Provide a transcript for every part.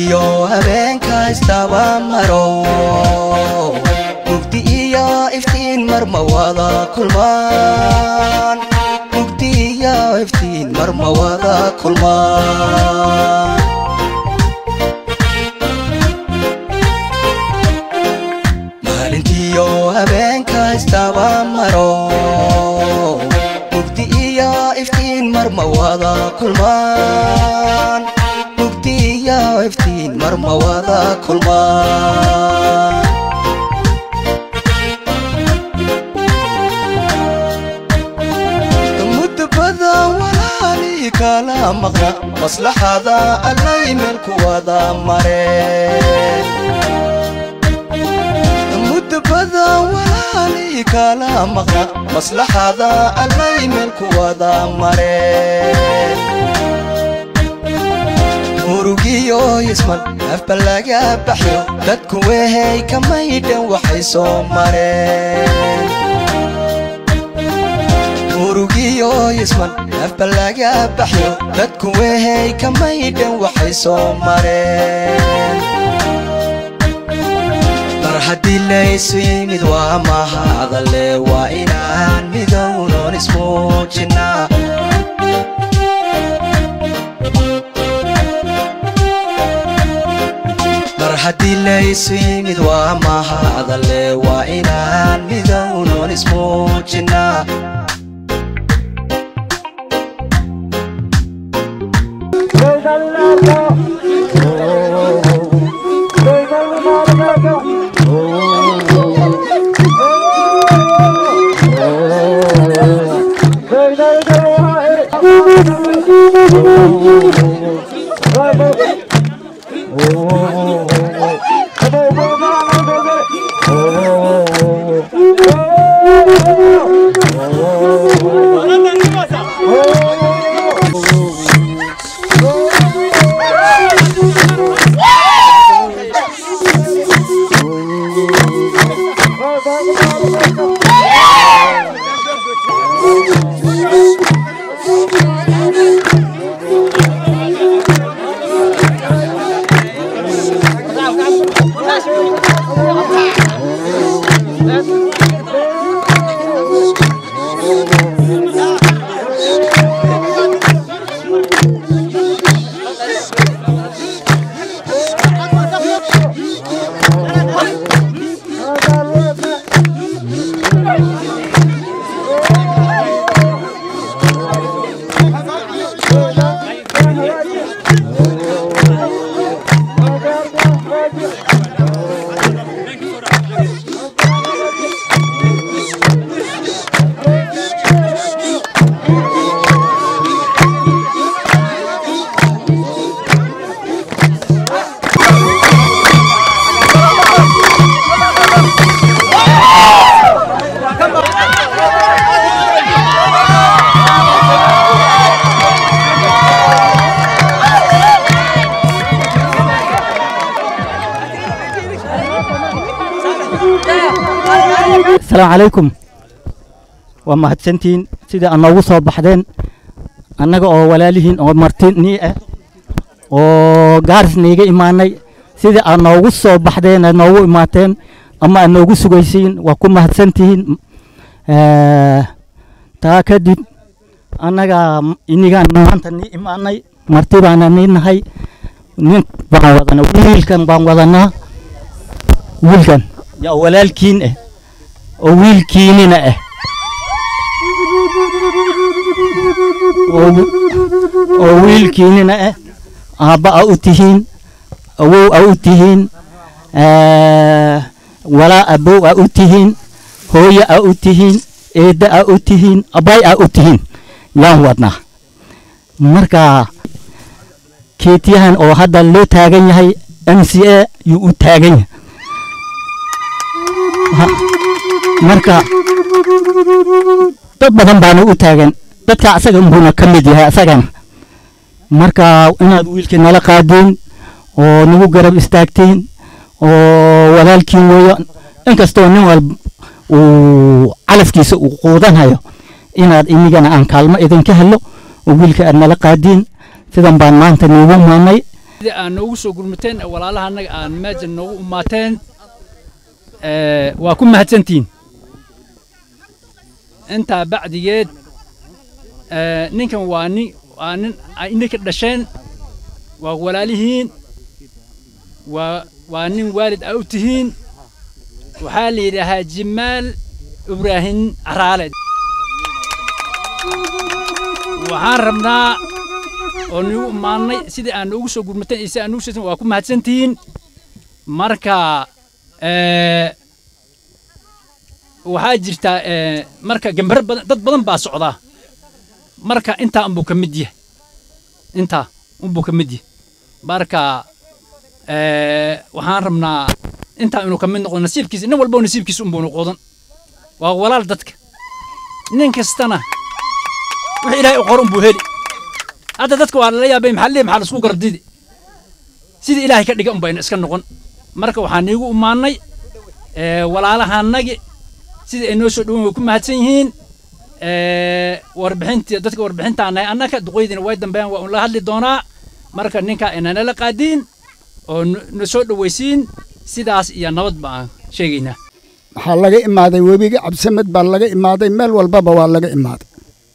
maalintiyo habeenka istaba maro mugdi iyo iftiin marma wada kulmaan mugdi iyo iftiin marma wada kulmaan maalintiyo habeenka istaba maro mugdi iyo iftiin marma wada kulmaan mugdi iyo iftiin marma wada kulmaan muddo badan walaali kala maqna maslaxada allay meel ku wada mareen muddo badan walaali kala maqna maslaxada allay meel ku wada mareen murugiyo yisman afba laga baxyo dadku wehay kamaydhan waxay soo mareen murugiyo yisman afba laga baxyo dadku wehay kamaydhan waxay soo mareen mar haddii laysu yimid waa mahadale waa inaan midownon ismuujinaa mar haddii laysu yimid waa mahadale waa inaan midownon ismuujinaa asalaamu calaykum waa mahadsantihiin sidai aad noogu soo baxdeen annaga oo walaalihiin oo marti nii ah oo gaaris niiga imaanay sidai aad noogu soo baxdeen aad noogu imaateen ama aad noogu sugaysiin waa ku mahadsantihiin taa kadib annaga inigaan maanta nii imaanay marti baana nii nahay nin baan wadanaa wiilkan baan wadanaa wiilkan yaa walaalkiin ah oo wiilkiinina ah oo wiilkiinina ah aabba a u tihiin awow a u tihiin walaa abow a u tihiin hooyo a u tihiin eedda a u tihiin abbay a u tihiin yaan wadnaa marka keetiyahan oo hadda loo taagan yahay m c a yuu u taagan yahay marka dad badan baana u taagan dadka asaga buuna ka mid yahay asagana marka inaad wiilkii nala qaadiin oo nagu garab istaagtiin oo walaalkiin weeyo inkastoo nin walba uu calafkiisa uu quudanhayo inaad inigana aan kaalmo idinka helo oo wiilka aad nala qaadiin sidan baan maanta niigu maanay sida aad noogu soo gurmateen ee walaalaha annaga aan meesha noogu umaateen waa ku mahadsantihiin intaa bacdigeed ninkan waa nin waa nin ay ininka dhasheen waa walaalihiin waa waa nin waalid a u tihiin waxaa la yidhaahaa jimaal ibraahim caraale waxaan rabnaa oo nagu imaannay sidii aan noogu soo gurmateen iyo si aan noogu soo waa ku mahadsantihiin marka waxaa jirta marka gambaro badan dad badan baa socdaa marka intaa unbuu ka mid yahay intaa unbuu ka mid yahay marka waxaan rabnaa intaa inuu ka mid noqdo nasiibkiisa nin walbo nasiibkiisa unbuu noqodan waa walaal dadka nin kastana wixii ilaahay u qor unbuu heli hadda dadka waa lala yaabay maxaa leeyahay maxaa la isku gardidi sidii ilaahay ka dhiga unbayna iska noqon marka waxaan iigu imaannay walaalahanagi sidii ay noo soo dhowan way ku mahadsan yihiin warbixintii dadka warbixintaan nahay annaka duqoydiina way dambeeyaan waa un la hadli doonaa marka ninkaa inanala qaadiin oo na soo dhowaysiin sidaas iyo nabad baan sheegaynaa waxaa laga imaaday webiga cabsamed baa laga imaaday meel walbaba waa laga imaaday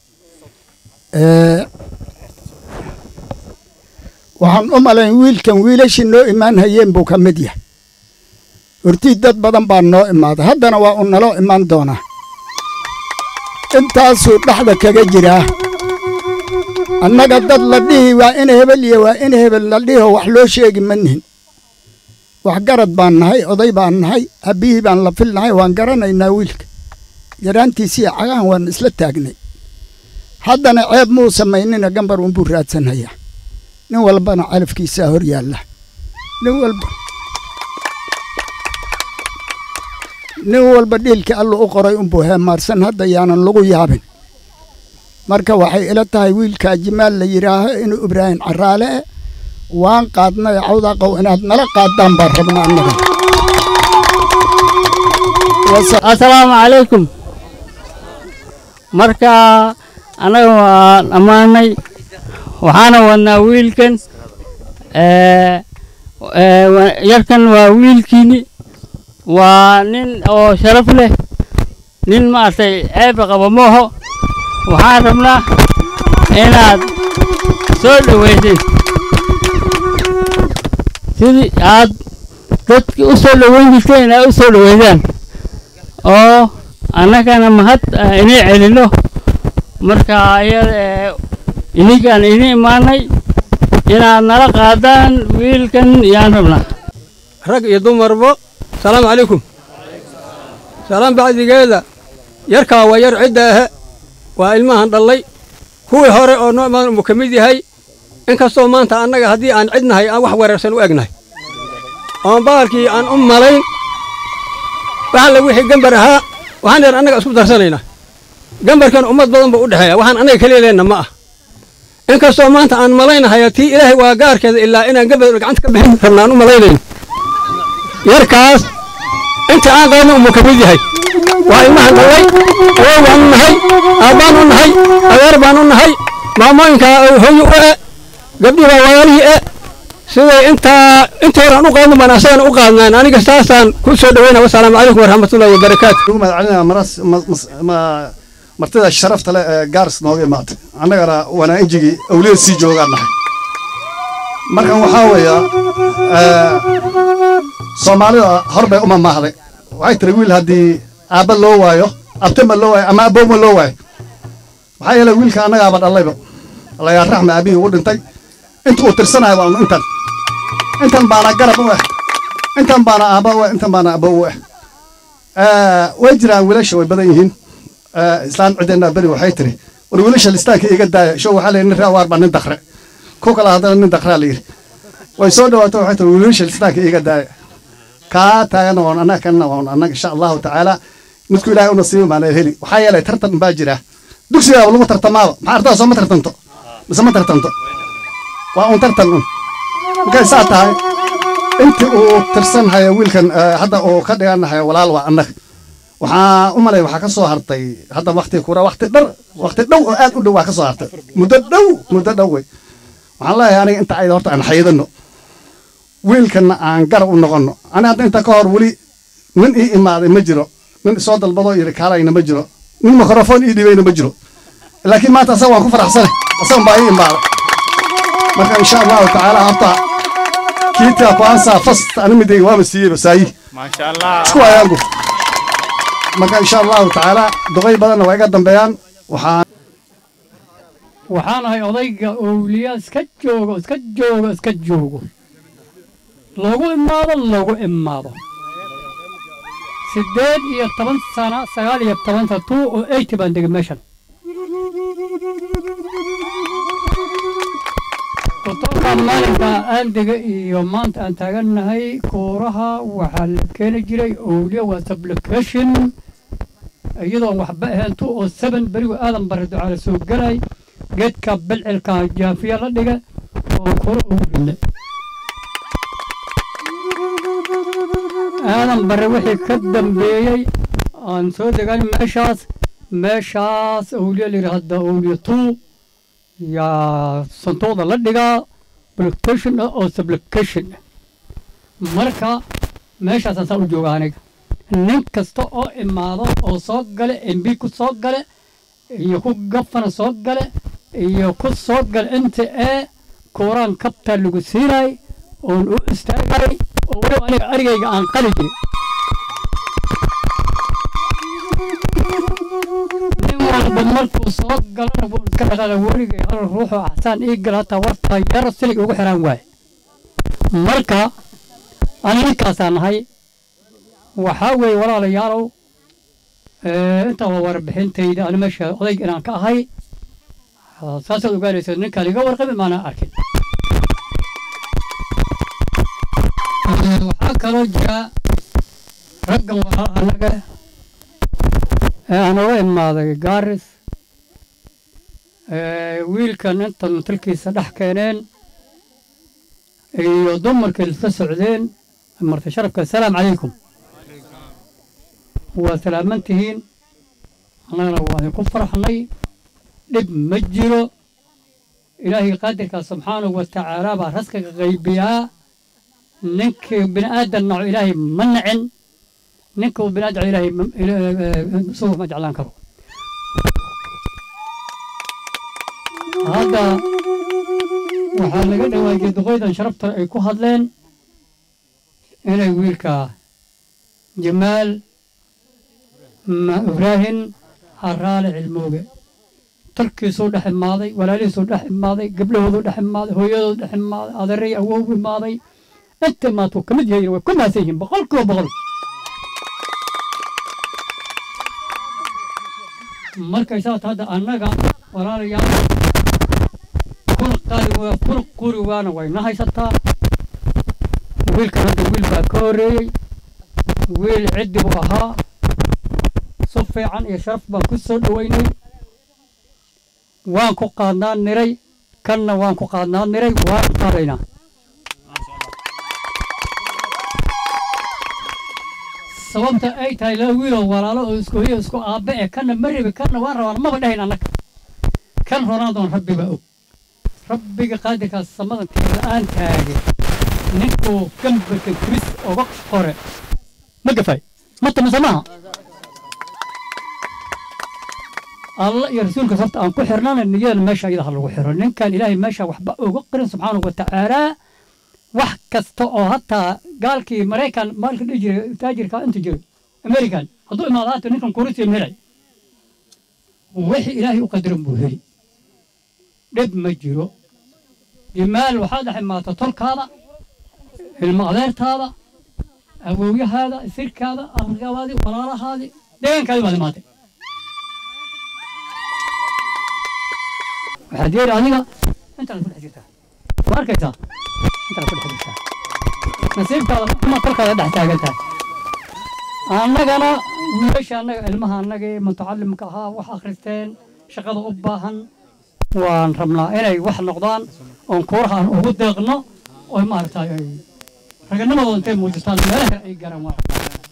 waxaan u malayn wiilkan wiilashii noo imaan hayeen buu ka mid yahay hortii dad badan baa noo imaaday haddana waa uu naloo imaan doonaa intaasuu dhexda kaga jiraa annaga dad la dhihi waa in hebel iyo waa in hebel la dhihoo wax loo sheegi ma nihin waxgarad baan nahay oday baan nahay abbihii baan la filnahay waan garanaynaa wiilka yaraantiisiiyo cagahan waan isla taagnay haddana ceeb muu samaynina gambar unbuu raadsanhayaa nin walbana calafkiisaa hor yaalla nin walba nin walba dhiilkii allu u qoray unbuu heemaarsan hadda yaanan lagu yaabin marka waxay ila tahay wiilkaa jimaal la yidhaaho inuu ibraahim caraale e waan qaadnay cawdaaqow inaad nala qaadaan baan rabnaa annaga assalaamu calaykum marka annaga waan ammaanay waxaana wadnaa wiilkan yarkan waa wiilkiini waa nin oo sharaf leh nin maaragtay ceeba qaba mooho waxaan rabnaa inaad soo dhowaysid sidii aad dadki u soo dhoweyn jirteen inaad u soo dhoweydaan oo annagana mahad inay celino marka iyada ininkaan idin imaanay inaad nala qaadaan wiilkan yaan rabnaa rag iyo dumarbo salaamu calaykum salaam bacdigeeda yarkaa waa yar cidda ahe waa ilmahan dhallay kuwii hore oo noo imaan unbuu ka mid yahay inkastoo maanta annaga haddii aan cidnahay aan wax weerarsan u egnahay oon baalkii aan u malayn waxalle wixii gambar ahaa waxaan dheer annaga isku darsanaynaa gambarkan ummad badan buu u dhexeeya waxaan annaga keliya leenna ma ah inkastoo maanta aan malaynahayo tii ilaahay waa gaarkeeda ilaa inaan gambar gacanta ka bixin rabna aan u malaynayn yarkaas inta aan qaadna umuu ka mid yahay waa ilmahan dhallay awow baan u nahay aabbaan u nahay adeer baan u nahay maamooyinkaa hooyo u e gabdhii baa walaalihii e siday intaa intii hore aan u qaadno baan asagana u qaadnaan aniga saasaan ku soo dhoweyna wasalaamu calaykum waraxmatullahi wabarakaatu ugu mahadcelinaa maras martida sharafta leh ee gaaris nooga imaatay annagana waana injigii awliyada sii joogaan nahay markan waxaa weeya soomaalida hor bay uma maahday waxay tiri wiil haddii aabba loo waayo abtama loo waayo ama abowma loo waayo maxaa yeelay wiilka annagaaba dhallayba allayaa raxma aabihii ugu dhintay inta uu tirsanayo waa intan intan baana garab u ah intan baana aabba u ah intan baana abow u ah way jiraan wiilasha way badan yihiin islaan cideennaa beri waxay tiri war wiilasha listaanka iga daaya show waxaa layidhi nin raawaar baa nin dakre ku kala haddana nin dakraa la yidhi way soo dhawaato waxay tiri wiilasha listaanka iga daaya kaa taagana waan annaga kanna waan annaga insha allahu tacaala midku ilaahay u nasiibi maana heli waxaa yeelay tartan baa jira dugsigaaba lagu tartamaaba maxaa ardaa soo ma tartanto mise ma tartanto waa un tartan un markay saa tahay intii uu tirsan haya wiilkan hadda uu ka dhiganahayo walaal waa annaga waxaa u malay waxaa ka soo hartay hadda wakti kura wakti dhar wakti dhow oo aad u dhow waa ka soo hartay muddo dhow muddo dhow wey waxaan leeyahay aniga inta ayda horta aan xaydano wiilkana aan garab u noqonno ani hadda inta ka hor weli nin ii imaaday ma jiro nin isoo dalbadoo yidhi kaalayna ma jiro nin mikrofon ii dhibayna ma jiro laakiin maanta asaga waan ku faraxsane asagan baa ii imaaday marka insha allahu tacaala horta kiitaa kuansaa fast animidayga waaba siiyeyba saayi isku ayaangu marka insha allahu tacaala duqay badanna waa iga dambeeyaan waxaan waxaan ahay odayga owliya iska joogo iska joogo iska joogo loogu imaado loogu imaado siddeed iyo toban sana sagaal iyo tobanta two oo eighty baan degay meeshan kutoka maalinka aan dega iyo maanta aan taagannahay kuuraha waxaa la keeni jiray owliya waa supplication iyadoon waxba ahayn two oo seven berigu aadan bare ducaala soo gelay geedka bilcilka jaafiya la dhiga oo kura ugu ridna aadan bare wixii ka dambeeyey aan soo degan meeshaas meeshaas owliya la yidhaahda owliya two yaa santuuqda la dhigaa application ah oo supplication ah marka meeshaasaan saa u jooga aniga nin kasta oo imaado oo soo gale mb ku soo gale iyo ku gafana soo gale iyo ku soo gale inta ee kuuraan kabtaa lagu siinay oon u istaagay oo weliba aniga arigayga aan qali jirin nin walba markuu soo galana wuu iska dhaqaaqa weligay hal ruuxoo axsaan ii gala hataa warta yar silig ugu xiraan waaye marka ani ninkaasaan nahay waxaa weeye walaalayaalow intaa waa warbixintayda ani meesha odayga inaan ka ahay saasaad ogaanaysa ninkaan iga warqabi maanaan arkin waxaa kaloo jira raggan walaal annaga ee aan uga imaaday gaaris wiilkan intan talkiisa dhex keeneen iyo dumarkii isla socdeen marti sharafka asalaamu calaykum waa salaaman tihiin annagana waa idinku farxnay dhib ma jiro ilaahay qaadirkaa subxaanahu wa tacaala baa raskiga qaybiyaa ninkii bini aadan naco ilaahay ma nacin ninkuu bini aadan ilaahay isagu ma jeclaan karo hadda waxaa laga dhawaajiyey duqaydan sharafta ay ku hadleen inay wiilka jamaal ibraahim haraale cilmooge talkiisuu dhex imaaday walaalihiisuu dhex imaaday gabdhahooduu dhex imaaday hooyadoodu dhex imaaday adeeray awowgu imaaday inta maatuu ka mid yahayn way ku maasan yihiin boqol kiiba boqol markay saas hadda annaga walaalayaal kun qaali waa kun quri waana wayna haysataa wiilkan hadda wiil baa ka horreeyey wiil ciddi buu ahaa si fiican iyo sharaf baan ku soo dhoweynay waan ku qaadnaa niray kanna waan ku qaadnaa niray waan qaadaynaa sababta ay tahay laba wiiloo walaalo oo isku hiyo isku aabbe eh kanna ma rabi kanna waan rabaan maba dhahayn annaga kan ronaadoon rabbi baa og rabbiga qaadirkaas samadan la-aan taage ninkuu gambarka kris oga qore ma gafay mata mise maaha alla iyo rasuulka sabta aan ku xirnana niyadana meesha iyada ha lagu xiro ninkan ilaahay meesha waxba uga qirin subxaanahu wa tacaalaa wax kasta oo hataa gaalkii maraykan maalka dhihi jiray taajirka inta jiray american hadduu imaado haata ninkan kurisiim helay wixii ilaahay u qadaran buu heli dhib ma jiro jimaal waxaad dhex imaata tolkaada ilmo adeertaada awowyahaada sirkaada afrikabaadii walaalahaadii deegaankaadii baad imaatay waxaad yeeli adiga intaad ku dhex jirtaa ma arkaysaa intaad ku dhex jirtaa nasiibkaada ama tolkaada dhex taagan tahay annagana wiilasha annaga ilmaha annagii mutacalimka ahaa wax akhristeen shaqada u baahan waan rabnaa inay wax noqdaan oon kuuraha aan ugu deeqno oo maaragtay ay raganimadooda intay muujistaan meelaha kale ay garan waa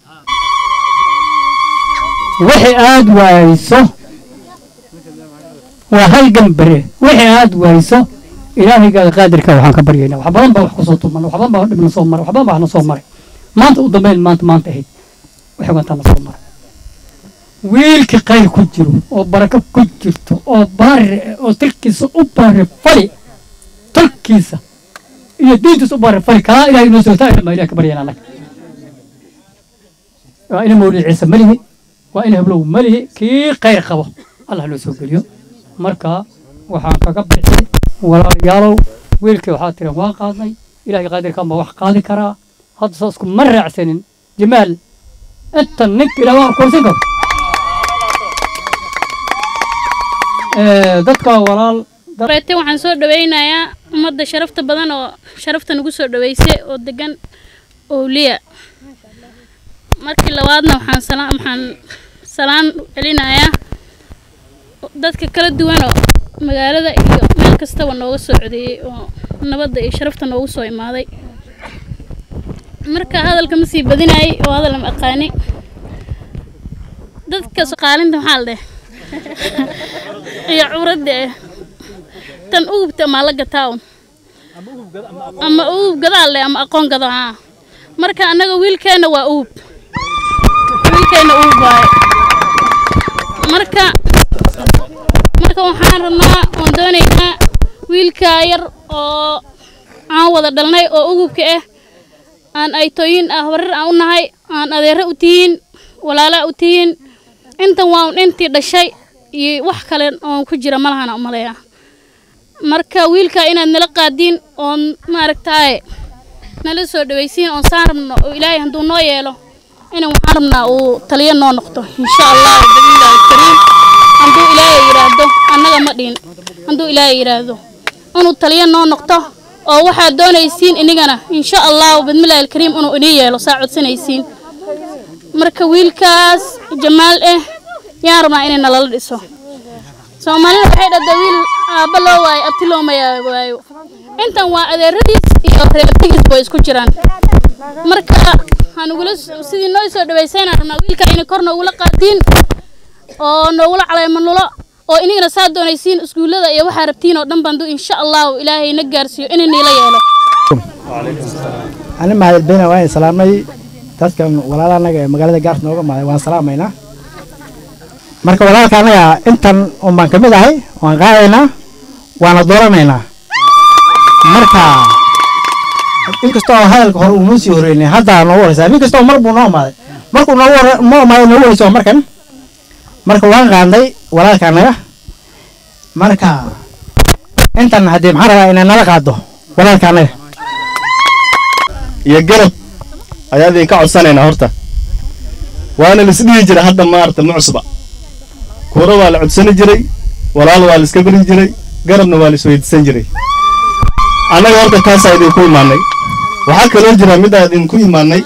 wixii aad waayso waa hal gambare wixii aad waayso ilaahayga qaadirka waxaan ka baryaynaa wax badan baa wax kusoo tuman wax badan baa dhibna soo maray wax badan baa waxna soo maray maanta u dambeyn maanta maanta ahayd waxay wantaana soo maray wiilkii khayr ku jiro oo barako ku jirto oo baari oo talkiisa u baari fali talkiisa iyo diintiisa u baari fali kaa ilahay inoo sootaa ilma ilaah ka baryaynaa annaga waa ina mawlid ciise malihi waa ina hablow malihi kii khayr qabo allah loo soo geliyo marka waxaan kaga bixi walaalayaalow wiilkii waxaa tiran waa qaadnay ilaahay qaadirkan baa wax qaadi karaa hadda saasku ma raacsanin jamaal inta ninka ilaah waa korsan karo dadka walaal reete waxaan soo dhawaynayaa ummadda sharafta badan oo sharafta nagu soo dhaweysay oo degan owliya markii labaadna waxaan salaan waxaan salaan u celinayaa dadka kala duwan oo magaalada iyo meel kastaba nooga soo codeeyey oo nabadda iyo sharafta noogu soo imaaday marka hadalka ma sii badinayay oo hadal ma aqaani dadka qaalinta maxaa la dheh iyo curadda eh tan ugubta ama la gataa un ama ugub gadaal leh ama aqoon gado haa marka annaga wiilkeenna waa ugub wiilkeenna ugub waaye marka marka waxaan rabnaa oon doonaynaa wiilkaa yar oo aan wada dhalnay oo ugubka ah aan aytooyin ah warar aan u nahay aan adeero u tihiin walaalaa u tihiin intan waa un intii dhashay iyo wax kale oon ku jira malahana umaleeya marka wiilka inaad nala qaadiin oon maaragtaaye nala soo dhawaysiin oon saan rabno oo ilaahay hadduu noo yeelo inan waxaan rabnaa uu taliyo noo noqdo insha allah billahi kariim hadduu ilaahay yidhaahdo annaga ma dhihin hadduu ilaahay yidhaahdo inuu taliyo noo noqdo oo waxaad doonaysiin inigana insha allahu bismillahi alkariim inuu inii yeelo saa codsanaysiin marka wiilkaas jamaal eh yaan rabnaa inay nalala dhiso soomaalida waxay dhahdaa wiil aabba loo waayo abti looma waayo intan waa adeeradiis iyo reertigiis way isku jiraan marka hanugula sidii noo soo dhawaysayna rabnaa wiilka inay kor noogula qaadiin oo noogula calaymanulo oo inigana saa doonaysiin iskuullada iyo waxaa rabtiin oo dhan bandu insha allahu ilaahay na gaarsiiyo inay niila yeelo ani mahadel beyna waan salaamay dadkan walaala anaga ee magaalada gaarta nooga maaday waan salaamaynaa marka walaalka anaga intan un baan ka mid ahay waan qaadaynaa waana dooranaynaa marka inkastoo hadalka hore uu noo sii horeynay hadda noogu horeysaa nin kastoo mar buu noo imaaday markuu noogu hore noo imaaday noogu horeysa waa markan marka waan qaadnay walaalka anaga marka intan haddii maxaan rabaa inay nala qaado walaalka anaga iyo garab ayaa idinka codsanaynaa horta waana laisdhihi jiray hadda maarata ma cusba kuura waa la codsani jiray walaal waa la iska beri jiray garabna waa la isweydiisan jiray annaga horta taasaa idinku imaanay waxaa kaloo jira middaa idinku imaanay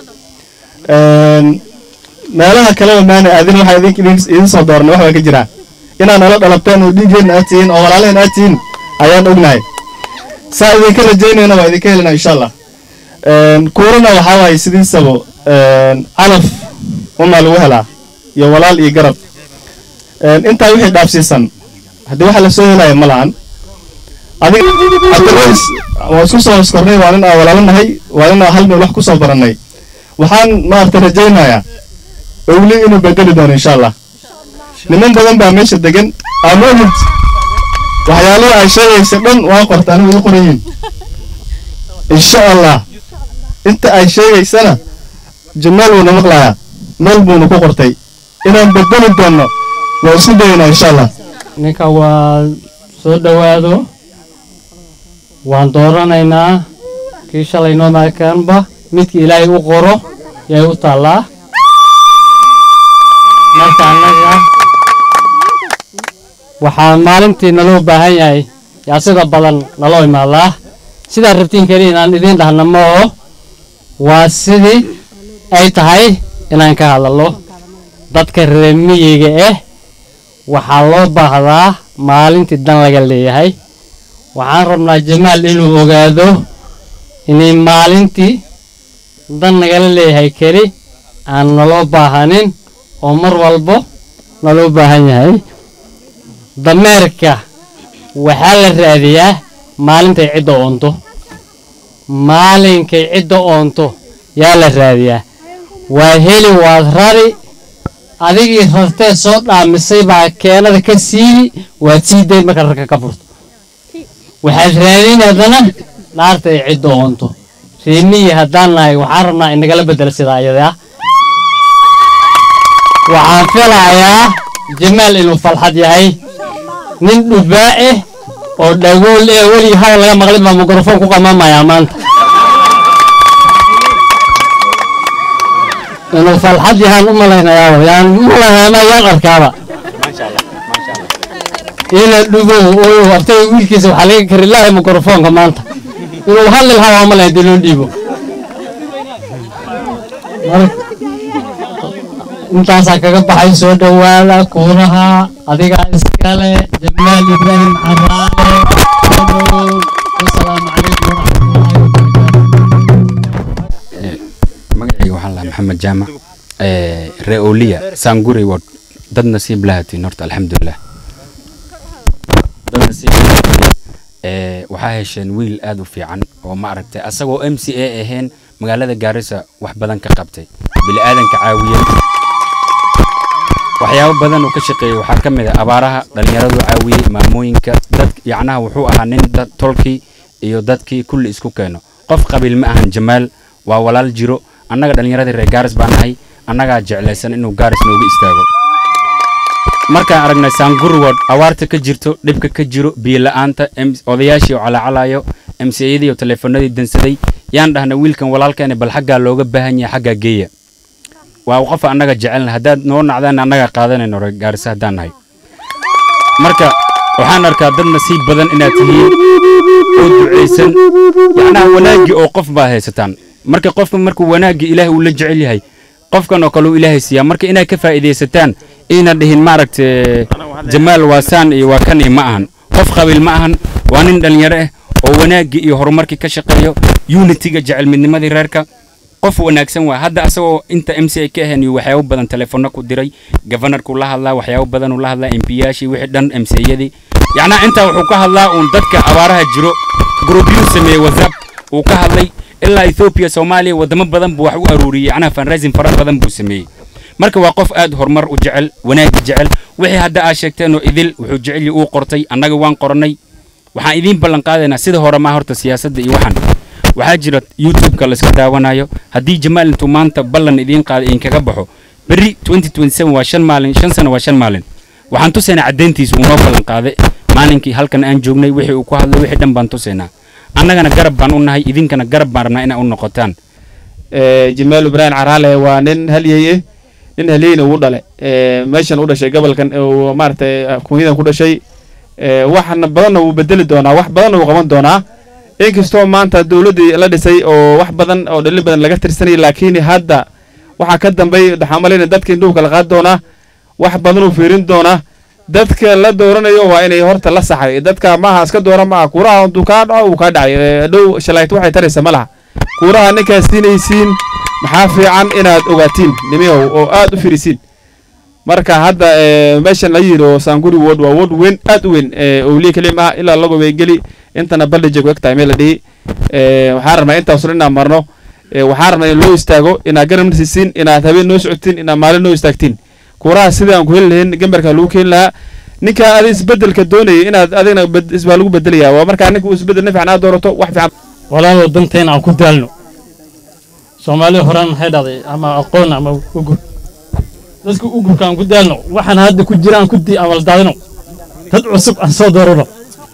meelaha kaleba maana aadin waxaa idin idin soo doornay wax baa ka jiraa inaad nala dhalabteen oo dhiiggeenna aad tihiin oo walaalaheen aad tihiin ayaan ognahay saa idinka rajaynayna waa idinka helinaa insha allah kuurana waxaa waaye sidiisaba calaf unaa lagu helaa iyo walaal iyo garab intaa wixii dhaafsiisan haddii waxa lasoo helaya ma lahan adiga cabdirays waa isku soo hoskornay waa nin aan walaalo nahay waa nin aan hal meel wax ku soo barannay waxaan maarata rajaynayaa owli inuu bedeli doono insha allah niman badan baa meesha degan amoomid waxyaalaha ay sheegaysa dhan waa qorta anigu ii qorayiin insha allah inta ay sheegaysana jamaal wuuna maqlayaa meel buuna ku qortay inaan bedeli doonno waa isku dayaynaa insha allah ninka waa soo dhowaado waan dooranaynaa kii shalay noo maakanba midka ilaahay u qoro yay u taallaa marka annaga waxaa maalintii naloo baahan yahay yaa sida badan naloo imaadaa sidaa rabtiin keliya inaan idiin dhahna ma oo waa sidii ay tahay inaan ka hadallo dadka reer miyiga ah waxaa loo baahdaa maalintii dan laga leeyahay waxaan rabnaa jamaal inuu ogaado inay maalintii dan nagala leeyahay keli aan naloo baahanin oo mar walbo naloo baahan yahay dameerka waxaa la raadiyaa maalintay cidda oonto maalinkay cidda oonto yaa la raadiyaa waa heli waad rari adigii rartee soo dhaamisay baa keenada ka siibi waad sii dayn marka rarka ka furto waxaad raadin haddana dhaarta ay cidda oonto reemihii haddaan nahay waxaan rabnaa inagala bedela sidaa iyada ah waxaan filayaa jamaal inuu falxad yahay nin dhubaa ah oo dhagool eh weligii hadal laga maqlin baa mikrofon ku qamamayaa maanta inuu falxad yahaan u malaynayaa yaan u malaynayaa yaan arkaaba ina dhugow oo artay wiilkiisa waxaa laga kari lahay mikrofoonka maanta inuu hadli lahaa waa malaya hadii loo dhiibo intaasaa kaga baxay soo dhowaada kuuraha adigaa iskale jamaal ibraahim caraale wasalaamu calaykum magacayga waxaan lahaa maxamed jaamac ree oliya saanguri ward dad nasiib lahatiin horta alxamdulilah dad nasiib lahatiin waxaa hesheen wiil aad u fiican oo ma aragtay asagoo m c a ahayn magaalada gaarisa wax badan ka qabtay bili-aadanka caawiyey waxyaabo badan uu ka shaqeeyey waxaa ka mid ah abaaraha dhallinyaradu caawiyey maamooyinka dad yacnaha wuxuu ahaa nin dad tolkii iyo dadkii kulli isku keeno qof qabiil ma ahan jamaal waa walaal jiro annaga dhallinyaradii reer gaaris baan nahay annagaa jeclaysan inuu gaaris noogu istaago markaan aragnay saangurwood awaarta ka jirto dhibka ka jiro biyo-la'aanta odayaashii oo calaacalayo emsiyadii oo taleefanadii dansaday yaan dhahnay wiilkan walaalkeena bal xaggaa looga baahan yahay xaggaa geeya waa qof annaga jecelna haddaad noo nacdaan annaga qaadanayno reer gaarisa haddaan nahay marka waxaan arkaa dad nasiib badan inaad tihiin oo ducaysan yacnaha wanaaggii oo qof baa haysataan marka qofka markuu wanaaggii ilaahay uu la jecel yahay qofkan oo kale uu ilaahay siiyaa marka inaad ka faa'iidaysataan ayna dhihin maaragta jamaal waa saan iyo waa kan iyo ma ahan qof qabiil ma ahan waa nin dhallinyaro ah oo wanaaggii iyo horumarkii ka shaqeeyo unitiga jecel midnimadii reerka qof wanaagsan waa hadda asagoo inta m c a ka ahayn iyo waxyaabo badan telefono ku diray governorkuu la hadlaa waxyaabo badan uu la hadlaa mpiyaashii wixii dhan m c yadii yacnaa intaa wuxuu ka hadlaa uun dadka abaaraha jiro gruubyuu sameeyey whatsapp uu ka hadlay ilaa ethiopia soomaaliya wadamo badan buu wax u aruuriyey yacnaha fundraising fara badan buu sameeyey marka waa qof aad horumar u jecel wanaagga jecel wixii hadda aad sheegteenoo idil wuxuu jecel uu qortay annaga waan qorannay waxaan idiin ballan qaadaynaa sida hore maa horta siyaasadda iyo waxaan waxaa jira youtube-ka la iska daawanayo haddii jamaal intuu maanta ballan idiin qaada idinkaga baxo berri waa shan maalin shan sano waa shan maalin waxaan tusaynaa caddayntiisa uu noo ballan qaaday maalinkii halkan aan joognay wixii uu ku hadlay wixii dhan baan tusaynaa annagana garab baan u nahay idinkana garab baan rabnaa inaa u noqotaan jamaal ibraahim caraale waa nin halyeye nin halyeyna uu dhale meeshan u dhashay gobolkan uu maaragtay kunyadan ku dhashay waxna badanna wuu bedeli doonaa wax badanna wuu qaban doonaa inkastoo maanta dowladdii la dhisay oo wax badan oo dhalin badan laga tirsanayay laakiin hadda waxaa ka dambay waxaan malayna dadka indhuhu kala qaadi doonaa wax badan uu fiirin doonaa dadka la dooranayo waa inay horta la saxay dadka maaha iska doora maaha kuuraha hadduu kaa dhaco uu kaa dhacay dhow shalayt waxay taraysa ma laha kuuraha ninkaad siinaysiin maxaa fiican inaad ogaatiin nimiyow oo aad u firisiin marka hadda meeshan la yidhi oo saanguri wod waa wod weyn aad u weyn owliye kelim ah ilaa lago geli intana baldhijeg eg tahay meel la dhihi waxaan rabnaa intaas inaan marno waxaan rabnaa in loo istaago inaad garab nasiisiin inaad habeen noo socotiin inaad maalin noo istaagtiin kuuraha sidii aan ku heli lahayn gambarka lagu keeni lahaa ninka adi isbedelka doonayay inaad adigna isbaa lagu bedelayaa waa markaa ninka uu isbedel nafican aad doorato wax fiican walaalow danteena aan ku daalno soomaalida horaan maxay dhahday ama aqoon ama ugur dadka ugurka aan ku daalno waxaan hadda ku jira aan ku di amaldaadino dad cusub aan soo doorano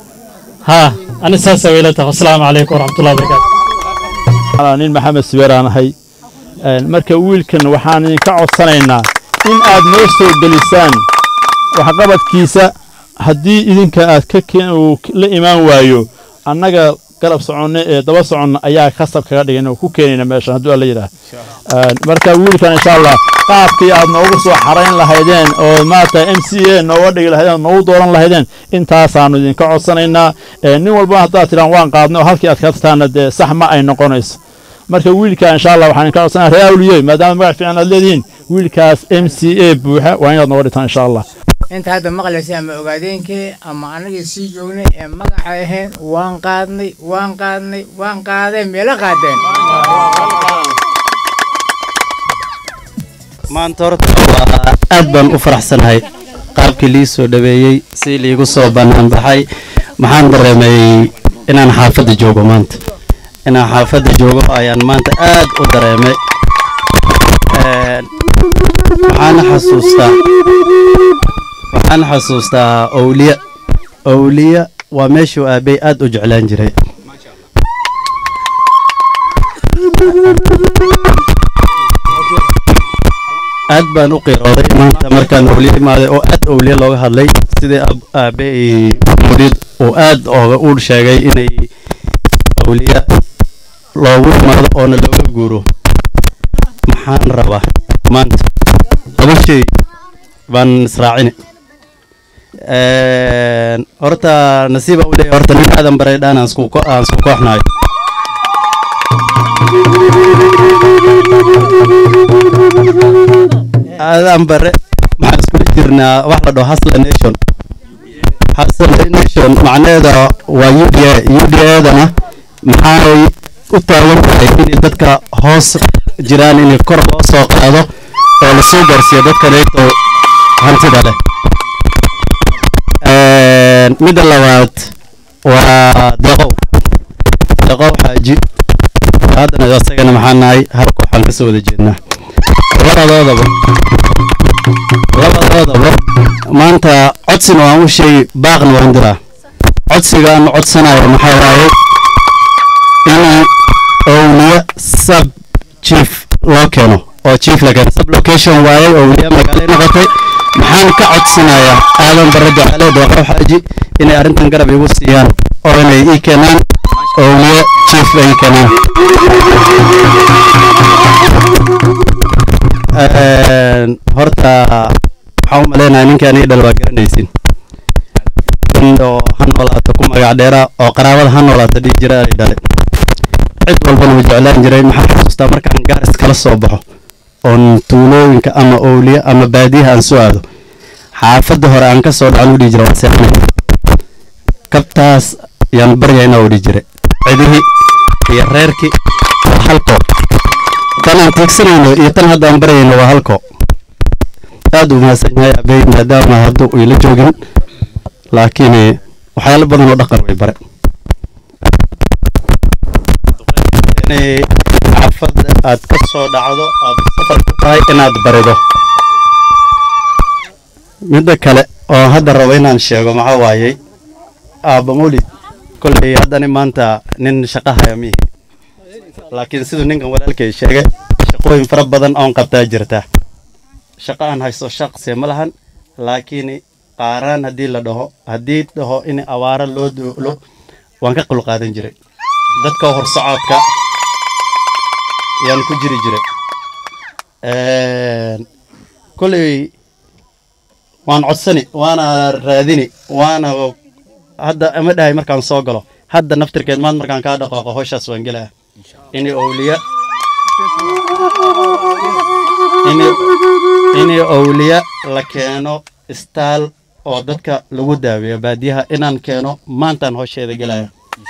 haa ani saasa wayla tahay wasalaamu calaykum waraxmatullahi wabarakaatu nin maxamed sibeer aan ahay marka wiilkan waxaan idinka codsanaynaa in aad noo soo gelisaan waxqabadkiisa haddii idinka aad ka la imaan waayo annaga garab soconno ee daba soconna ayaa khasab kaga dhigan oo ku keenayna meeshan hadduu alla yidhaah marka wiilkan insha allah qaabkii aad noogu soo xarayn lahaydeen oo maarata m c a nooga dhigi lahaydeen noogu dooran lahaydeen intaasaanu idinka codsanaynaa nin walba haddaad tidhaan waan qaadnay oo halkii aad ka tataana dee sax ma ay noqonayso marka wiilka insha allah waxaan idinka codsanaya ree awliye maadaama magac fiican aad leedihiin wiilkaas m c a buuxa waa inaad nooga dhigtaan insha allah inta hadda maqlaysay ama ogaadeenkii ama anagii sii joognay ee magaca ahayn waan qaadnay waan qaadnay waan qaadeen meelo qaadeen maanta horta waa aad baan u faraxsanahay qaabkii lii soo dhaweeyey si liigu soo bannaan baxay maxaan dareemay inaan xaafadda joogo maanta inaan xaafadda joogo ayaan maanta aad u dareemay Een, waxaan xasuustaa waxaan xasuustaa owliya owliya waa meeshuu aabey aad u jeclaan jiray aad baan u qiirooday maanta markaan owliya imaaday oo aad owliya looga hadlay sidii ab- aabey murid uu aad ooga u sheegay inay owliya loogu imaado oona looga guuro maxaan rabaa maanta laba shay baan israacini Een, horta nasiiba u leeyahay horta nin aadan baray dhaan aan isku ko- aan isku kooxnahay aadan bare maxaan iskula jirnaa wax la dhaho hasla nation hasla nation macnaheeda waa u d a u d a-dana maxay u taagan tahay inay dadka hoos jiraan in kor loo soo qaado oo lasoo gaarsiiyo dadka neegto hantida leh Een, midda labaad waa deqow deqow xaaji haddana isagana maxaan nahay hal kooxaan ka soo wada jeednaa labadoodaba labadoodaba maanta codsina waan u sheegi baaqna waan diraa codsiga aan codsanayo maxaa waaye in owliya sub chief loo keeno oo chief la keeno sub location waaye owliya magaalo noqotay maxaan ka codsanayaa aadan bare jacale deeqo xaaji inay arrintan garab igu siiyaan oo inay ii keenaan owliya chief ay ii keenaan Een, horta waxaan u maleynayaa ninkaan ii dhal waa garanaysin nin oo ha noolaato ku magac dheera oo qaraabada ha noolaato dhihi jira ay dhale cid walbana wuu jeclaan jiray maxaan xasuustaa markaan gaaris kala soo baxo oon tuulooyinka ama owliya ama baadiyaha aan soo aado xaafadda hore aan ka soo dhacan u dhihi jira waa seexanay kabtaas yaan baryaynaa u dhihi jiray cidihii iyo reerkii waa halko tan aan tiigsanayno iyo tan hadda aan baryayno waa halko aad u mahadsan yahay abey maadaama hadda uu ila joogin laakiin eh, waxyaalo badan oo dhaqan way bare inay xaafadda aad ka soo dhacdo aad safar ku tahay inaad barido midda kale oo hadda rabo inaan sheego maxaa waayey aabba mawlid kolley haddani maanta nin shaqo haya mihi laakiin siduu ninkan walaalkay sheegay shaqooyin fara badan oon qabtaa jirta shaqo aan haysto shaqsi ma lahan laakiin qaaraan haddii la dhaho haddii dhaho in awaaro loo duulo waan ka qul qaadan jiray dadka horsocodka yaan ku jiri jiray Een, kolley waan codsani waana raadini waana hadda ama dhahay markaan soo galo hadda naftirkeed maad markaan kaa dhaqaaqo howshaas waan gelaya ini owliya ini ini owliya la keeno istaal oo dadka lagu daaweeyo baadiyaha inaan keeno maantaan howsheeda gelaya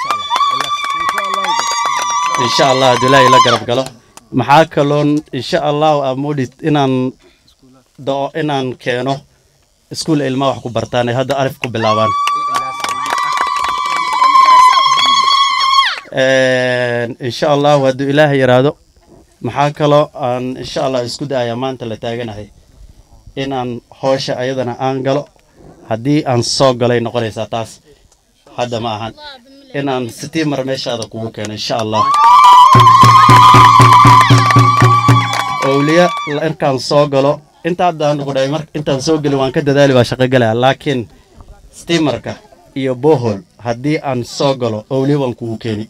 insha allah haddii ilaahay la garab galo maxaa kaloon insha allahu amudid inaan dao inaan keeno iskuul ilmaha wax ku bartaan ay hadda arif ku bilaabaan Een, insha allahu hadduu ilaahay yaraado maxaa kaloo aan insha allah isku da'aya maanta la taaganahay inaan howsha ayadana aan galo haddii aan soo galay noqonaysaa taas hadda ma ahan inaan sitiimar meeshaada kugu keeno insha allah owliya la- inkaan soo galo inta haddaan ku dhahay mar intaan soo gelin waan ka dadaali waa shaqo galaya laakiin stiimarka iyo bohol haddii aan soo galo owliya waan kugu keeni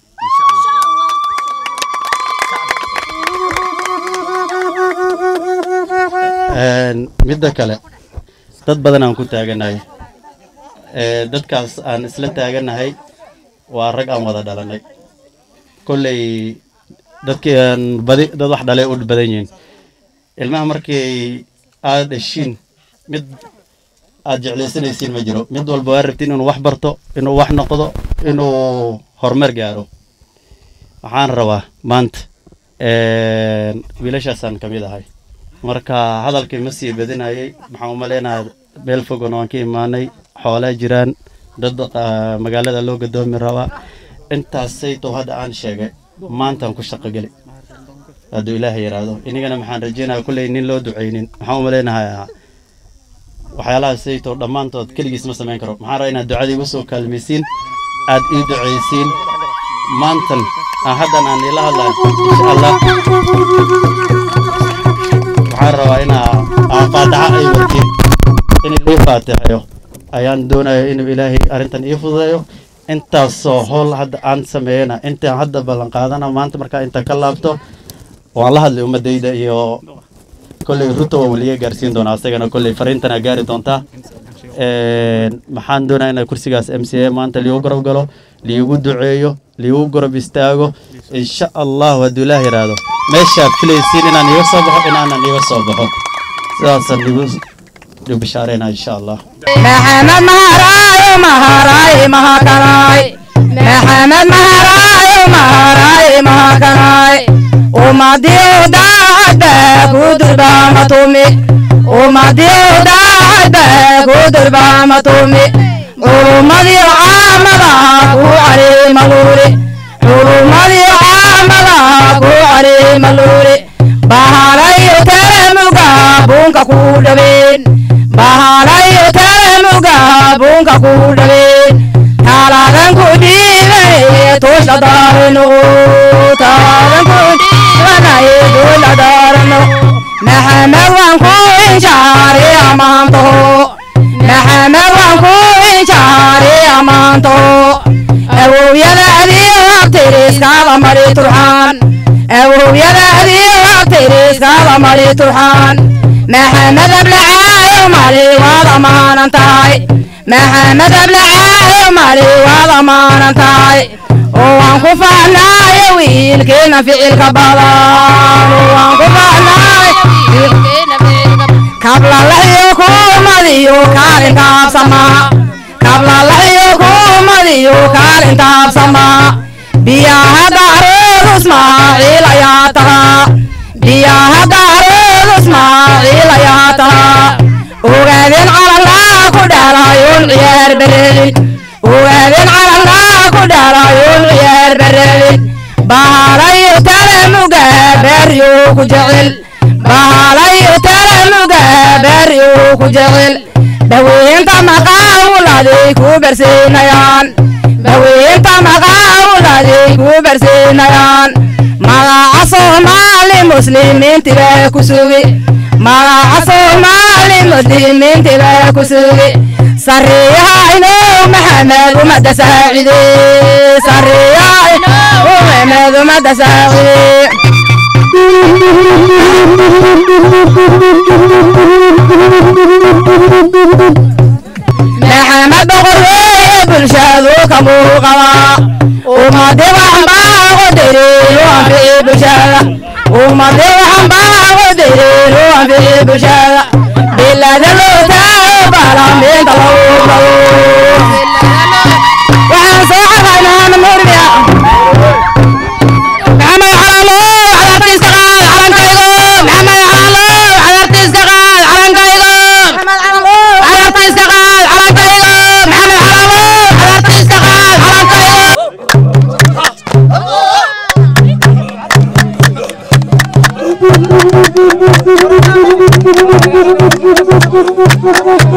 Een, midda kale dad badan aan ku taaganahay Ee, dadkaas aan isla taaganahay waa rag aan wada dhalanay kolley dadkii aan badi dad wax dhalay u badan yihiin ilmaha markii aad dhashiin mid aad jeclaysanaysiin ma jiro mid walba waa rabtiin inuu wax barto inuu wax noqdo inuu horumar gaaro waxaan rabaa maanta wiilashaasaan ka mid ahay marka hadalkii ma sii badinayay maxaan umaleynayaa meel fogon waan ka imaanay xoolaa jiraan dad ah, magaalada loo gadoomi rabaa intaasaytow hadda aan sheegay maantaan ku shaqogeli hadduu ilaahay yidhaahdo inigana maxaan rajeynaya kulley nin loo ducaynin maxaan umaleynayaa waxyaalaha saytow dhammaantood keligiis ma samayn karo maxaan rabaa inaad ducada igu soo kaalmaysiin aad ii ducaysiin maantan aan haddan aan ila hadlayo insha allah waxaan rabaa inaa aa faataxa ay watiin in lii faatixeyo ayaan doonaya inuu ilaahay arrintan ii fududeeyo intaasoo howl hadda aan sameeyana intaan hadda ballan qaadana maanta markaa inta ka laabto waan la hadlay ummadayda iyo kolley ruto waan weliga gaarsiin doonaa asagana kolley fariintana gaari doontaa Een, maxaan doonaa inaa kursigaas m c a maanta liigu garab galo liigu duceeyo liigu garab istaago insha allahu hadduu ilaah yidhaahdo meeshaad filaysiin inaan iga soo baxo inaanan iga soo baxo sidaasaan igu igu bishaareynaa insha allah maxamed maharaayo maharaaye mahakanaay maxamed maharaayo maharaaye mahakanaay umadiyo daacadba kudurbamatumi umadiyo daacadba kudurbamatumi culumadiyo caamada ku calimaluuri culumadiyo caamada ku calimaluuri bahalayo telemuga bunka ku dhabeen bahalayo telemuga bunka ku dhabeen taladan ku dhiibay tuusha daarino taladan ku dhiibanay tuusha daarino maxamed waan ku inshaari amaantaho maxamed waan ku inshaari amaantaho awowyadaadii waqtiriiskaada mari turxaan awowyadaadii waqtiriiskaada mari turxaan maxamed ablacaayo mali waad amaanan tahay maxamed ablacaayo mali waad amaanan tahay oo waan ku fahnaayo wiilkeena ficilka badan oo waan ku fahnaayo wiilkeena ficilka kablalayo kuumadiyo kaalintaabsamaa kablalayo kuumadiyo kaalintaabsamaa biyaha daarood ismaaciil ayaa tahaa biyaha daarood ismaaciil ayaa tahaa ogaadeen calalaa ku dhalayoon ciyaar bareelin ogaadeen calalaa ku dhalayoon ciyaar bareelin bahalayo talamuga beeryo ku jecel bahalayo talamuga beeryo ku jecel daweynta maqaawuladay ku barsiinayaan daweynta maqaawuladay ku barsiinayaan magaca soomaali muslimiintiba ku sugi magaca soomaali muslimiintiba ku sugi sariihayno maxamed umada saacide sariihayno maxamed umada saacide maxamed boqor weeye bulshadu ka muuqada ummadi waxan baago diriiru anfici bulshada ummadi waxan baago diriiru anfici bulshada bilada loo taago baalaamiinta lagu galo waxaan soo cadaynaa namurmiya maxamed xalaalo cadartiisa qaad calankaygo maxamed xalaalo cadartiisa qaad calankaygo cadartiisa qaad calankaygo maxamed xalaalo cadartiisa qaad calankaygo Thank you.